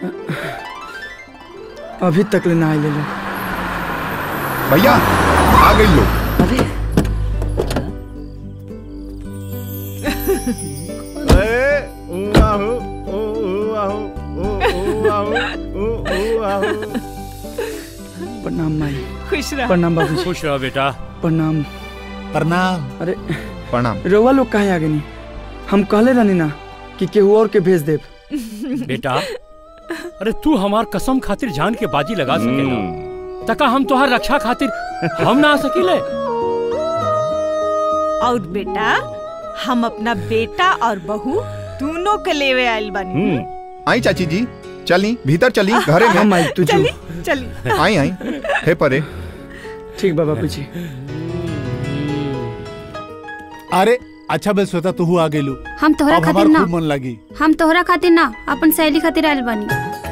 अभी तक ले ना आइले लो भैया आ गई लो अरे प्रणाम माई खुश रह प्रणाम बाबू खुश रहो बेटा प्रणाम प्रणाम अरे प्रणाम रउआ लोग काहे आगे नहीं हम कहले रहनी ना कि केहू और के भेज देब बेटा अरे तू हमार कसम खातिर जान के बाजी लगा सकेला तका हम तोहार रक्षा खातिर हम ना आ सकीले और बेटा हम अपना बेटा और बहू दोनों के लेवे आयल बनी आई चाची जी चली भीतर चली घरे हम में आई तुझे चली चली आई आई हे परे ठीक बा बाबू जी अरे अच्छा बे श्वेता तू आ गेलू हम तोहरा अब खातिर हमार ना खूब मन लगी हम तोहरा खातिर ना अपन सहेली खातिर आयल बानी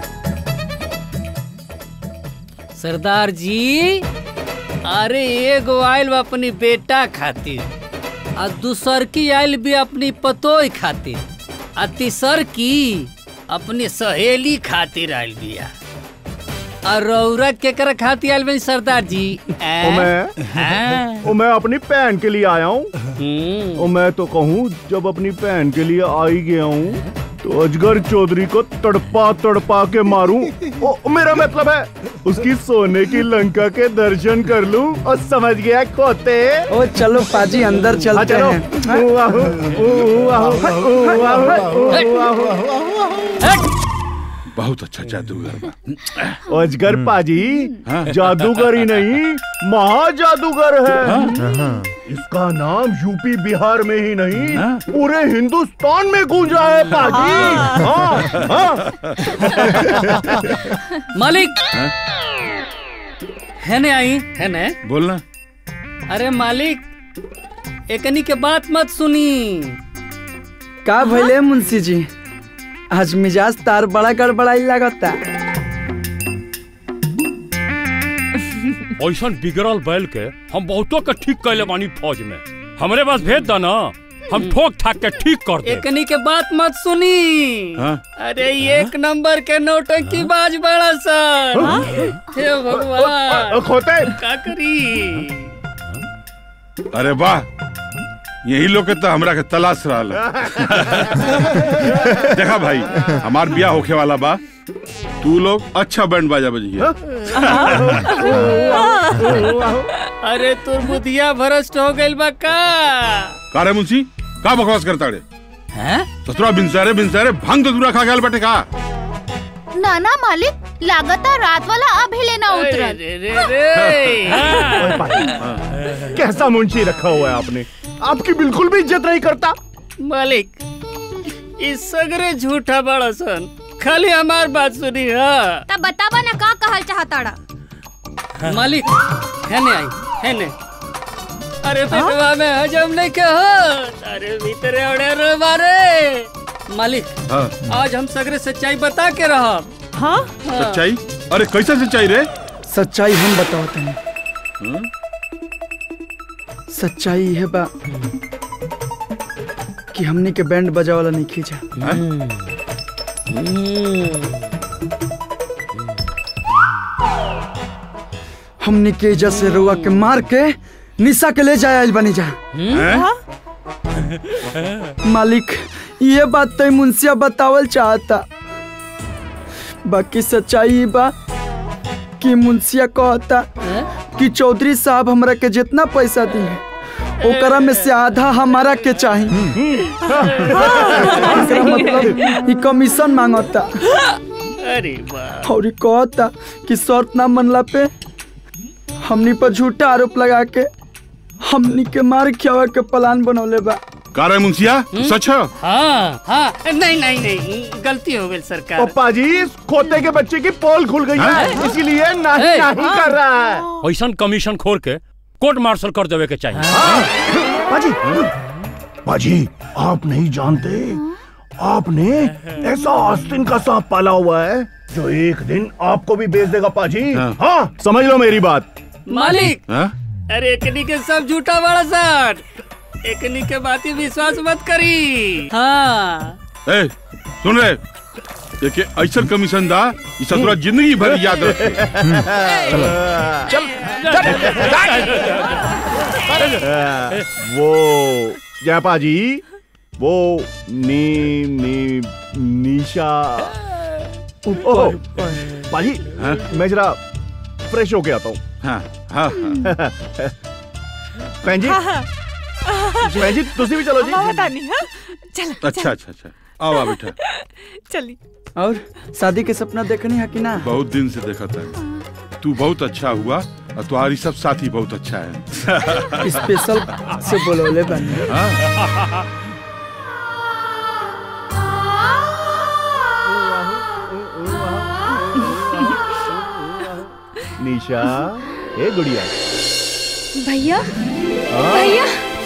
सरदार जी अरे एगो आयल बा अपनी बेटा खातिर आ दूसर की आयल भी अपनी पतोय खातिर आ तीसर की अपनी सहेली खातिर आयल बिया आ रौरा केकरा खातिर आयल बनी सरदार जी ओ मैं हाँ। ओ मैं अपनी बहन के लिए आया हूँ हम्म। ओ मैं तो कहूँ जब अपनी बहन के लिए आ ही गया हूँ तो अजगर चौधरी को तड़पा तड़पा के मारूं ओ मेरा मतलब है उसकी सोने की लंका के दर्शन कर लूं और समझ गया खोते ओ चलो पाजी अंदर हाँ, चलते चलो हैं ऊ आहू, ऊ आहू, ऊ आहू, ऊ आहू। बहुत अच्छा जादूगर बा अजगर पाजी जादूगर ही नहीं महा जादूगर है इसका नाम यूपी बिहार में ही नहीं पूरे हिंदुस्तान में गूंजा है पाजी हाँ, हाँ। मालिक है ने आई है ने बोलना अरे मालिक एकनी के बात मत सुनी का भइले मुंशी जी आज मिजाज तार बड़ा गड़बड़ाई लगता ऐसा बिगड़ल बैल के हम बहुतों के ठीक कैले बानी फौज में हमरे पास भेज द ना हम ठोक ठाक के ठीक कर दे एकनी के बात मत सुनी हाँ? अरे एक नंबर के नौटंकी बाज बड़ा सर हे भगवान खोते का करी अरे वाह यही लोग के तो हमरा के तलाश रहा देखा भाई हमार बिया होखे वाला बा तू लोग अच्छा बैंड बाजा बजिए अरे तुर बुधिया भ्रष्ट हो गइल बा का का रे मुंशी का बकवास करता रे हैं ससुरा बिनसारे बिनसारे भांग तो दूरा खा गया बैठे का ना ना मालिक लागता रात वाला अभी लेना अरे उतरल रे रे रे ओए पाजी, कैसा मुंशी रखा हुआ है आपने आपकी बिल्कुल भी इज्जत नहीं करता मालिक इस सगरे झूठा बड़ा सन खाली हमार बात सुनी हाँ तब बतावा ना का कहल चाहताड़ा मालिक है ने आई है ने अरे पेटवा में हजम नहीं के हो अरे भीतरे अड़े रे मारे मालिक हाँ, आज हम सगरे सच्चाई बता के रहा हाँ सच्चाई अरे कैसे सच्चाई रे सच्चाई हम बताओ तनी सच्चाई है बा कि हमने के बैंड बजा वाला नहीं खींचा हमने के इज्जत से रुआ के मार के निशा के ले जाया आज बनी जा हैं? मालिक ये बात तो मुंशिया बतावल चाहता बाकी सच्चाई ई बा कि मुंशिया कहता कि चौधरी साहब हमरा के जितना पैसा दी ओकरा में से आधा हमारा के चाहिए एकरा मतलब ई कमीशन मांगता अरे वाह और ई कहता कि शर्त ना मनला पे हमनी पर झूठा आरोप लगा के हमनी के मार खियावा के प्लान बनौले बा का रे मुंशिया सच है हाँ हाँ नहीं नहीं नहीं गलती हो गई सरकार पप्पा जी इस खोते के बच्चे की पोल खुल गई है इसीलिए नहीं ए, नहीं कर रहा है ऐसा कमीशन खोर के कोर्ट मार्शल कर देवे के चाहिए पाजी पाजी आप नहीं जानते आपने ऐसा आस्तीन का सांप पाला हुआ है जो एक दिन आपको भी बेच देगा पाजी हाँ। हाँ समझ लो मेरी बात मालिक हाँ? अरे एकनी के सब झूठा बड़ा सर एकनी के बात ही विश्वास मत करी हाँ ए सुन रे देखे ऐसा कमीशन दा ई सतुरा जिंदगी भर याद रखे वो जयपा जी वो नी नी निशा ओह, पाजी मैं जरा फ्रेश होके आता हूँ हाँ हाँ बहन जी हाँ, हाँ। बहन जी तुसी भी चलो जी अम्मा बता नहीं हाँ चल अच्छा अच्छा अच्छा आओ आ बेटा चली और शादी के सपना देखनी है कि ना बहुत दिन से देखा था तू बहुत अच्छा हुआ और तुम्हारी सब साथी बहुत अच्छा है स्पेशल से बोलौले बने हाँ? निशा ए गुड़िया भैया हाँ? भैया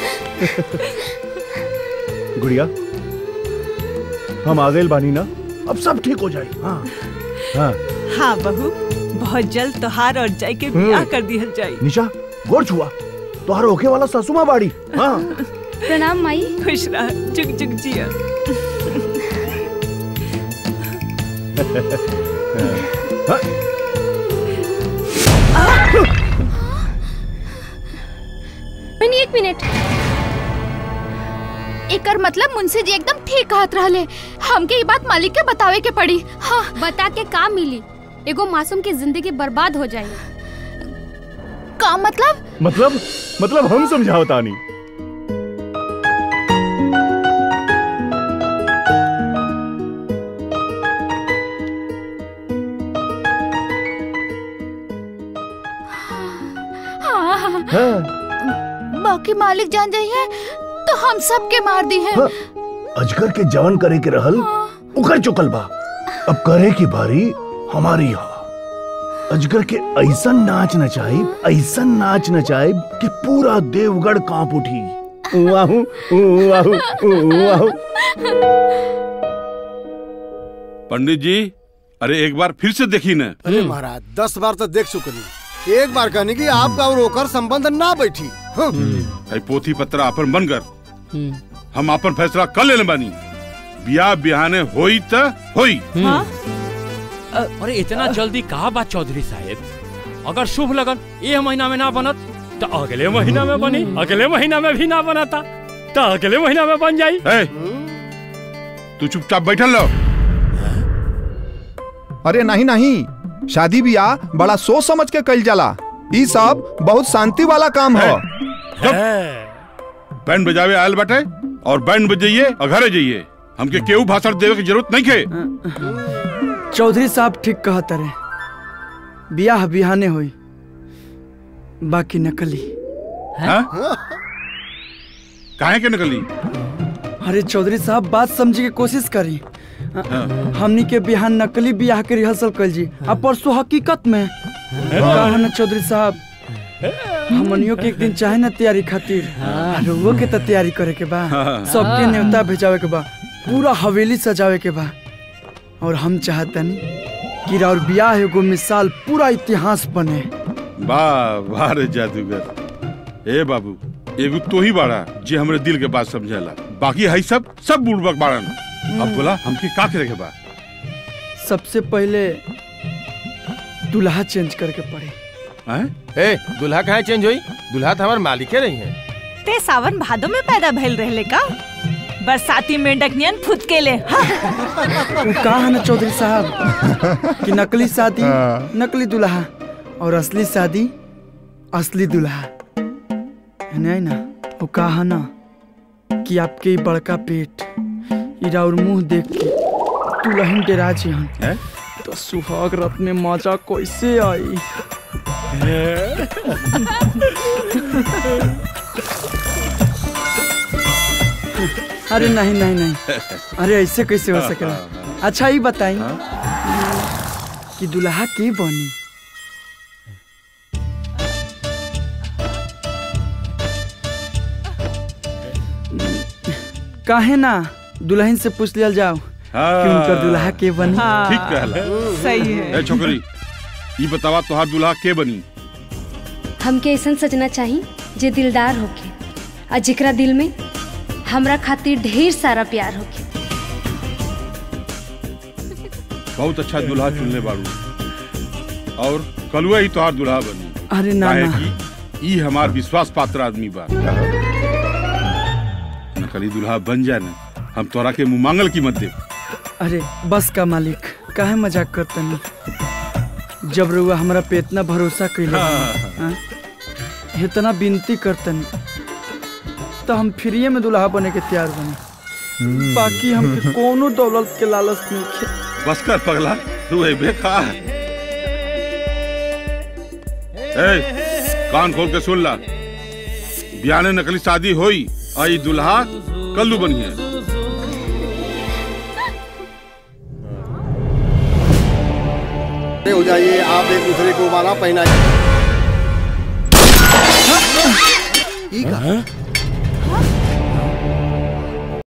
गुड़िया हम आ गए बानी ना अब सब ठीक हो जाए हाँ हाँ हाँ बहू बहुत जल्द तोहार और जय के ब्याह कर दिया जाए निशा गोर छुआ तोहार होके वाला ससुमा बाड़ी हाँ प्रणाम माई खुश रह जुग जुग जिया हाँ। मैंने एक मिनट एकर मतलब मुंशी जी एकदम ठीक कहत रहले हमके ये बात मालिक के बतावे के पड़ी हाँ बता के का मिली एगो मासूम की जिंदगी बर्बाद हो जाए का मतलब मतलब मतलब हम समझाओ तानी हाँ, हाँ, हाँ। बाकी मालिक जान जाइए तो हम सब के मार दी है हाँ। अजगर के जवन करे के रहल उकर चुकल बा अब करे की बारी हमारी हा अजगर के ऐसा नाच नचाइब ऐसा नाच नचाइब कि पूरा देवगढ़ कांप उठी वाहू वाहू वाहू पंडित जी अरे एक बार फिर से देखी न अरे महाराज दस बार तो देख चुकनी एक बार कहने की आपका और ओकर संबंध ना बैठी हाँ। है पोथी पत्रा अपन बन कर हम अपन फैसला कर लेने बानी बियाह बिहाने होई त होई अरे इतना जल्दी कहा बात चौधरी साहब अगर शुभ लगन ये महीना में ना बनत तो अगले महीना में बनी अगले महीना में भी ना बनाता तो अगले महीना में बन जाई ए, तू चुपचाप बैठल रहो अरे नहीं नहीं शादी ब्याह बड़ा सोच समझ के कल जाला ई सब बहुत शांति वाला काम है बैंड बजावे आयल बाटे और बैंड बजाइए और घरे जाइए हमके केहू भाषण देवे की जरूरत नहीं के चौधरी साहब ठीक कहत रहे बियाह बिहाने होई बाकी नकली हाँ? काहे के निकली अरे चौधरी साहब बात समझे के कोशिश करी हमनी के बिहान नकली बियाह के रिहर्सल कल जी अब परसों हकीकत में कहा ना चौधरी साहब हमनियों के एक दिन चाहे ना तैयारी खातिर और वो के तो तैयारी करे के बा सबके न्योता भेजावे के बा पूरा हवेली सजावे के बा और हम चाहतनी कि राउर बियाह एगो मिसाल पूरा इतिहास बने वाह वाह रे जादूगर ए बाबू एगो तो ही बाड़ा जे हमरे दिल के बात समझेला बाकी है सब सब बुड़बक बाड़न अब बोला हमके का करे के बा सबसे पहले दुल्हा चेंज करके पड़े ए दुल्हा कहाँ चेंज हुई दुल्हा तो हमारे मालिके नहीं है ते सावन भादो में पैदा भइल रहले का बरसाती मेंढक नियन फुदके ले हाँ। वो कहा है ना चौधरी साहब कि नकली शादी नकली दुल्हा और असली शादी असली दुल्हा है नहीं ना वो कहा है ना कि आपके ई बड़का पेट इरा और मुंह देख के दुल्हन डेरा जी हन तो सुहाग रत में मजा कैसे आई अरे नहीं नहीं नहीं अरे ऐसे कैसे हो सकेला अच्छा ये बताई कि दुल्हा के बनी काहे ना दुल्हन से पूछ लिया जाओ कि उनका दुल्हा के बनी ठीक कहला सही है ए छोकरी ये बतावा तोहार दुल्हा के बनी हमके ऐसा सजना चाहिए जे दिलदार होके आ जेकरा दिल में हमरा खातिर ढेर सारा प्यार होके बहुत अच्छा दूल्हा चुनले बाड़ू और कलुआ ही तोहार दूल्हा बनी अरे ना काहे ना कि ई हमार विश्वास पात्र आदमी बा नकली दूल्हा बन जाए ना हम तोरा के मुंह मांगल की मत दे अरे बस का मालिक काहे मजाक करतनी जब रुआ हमरा पे इतना भरोसा कैले हाँ? इतना विनती करतनी तो हम फ्रीए में दुल्हा बने के तैयार बने बाकी हमके कोनो दौलत के लालच नहीं खे बस कर पगला तू है बेखा ए कान खोल के सुन ला बियाने नकली शादी होई आई दुल्हा कल्लू बनी है हो जाइए आप एक दूसरे को माला पहनाइए ई का?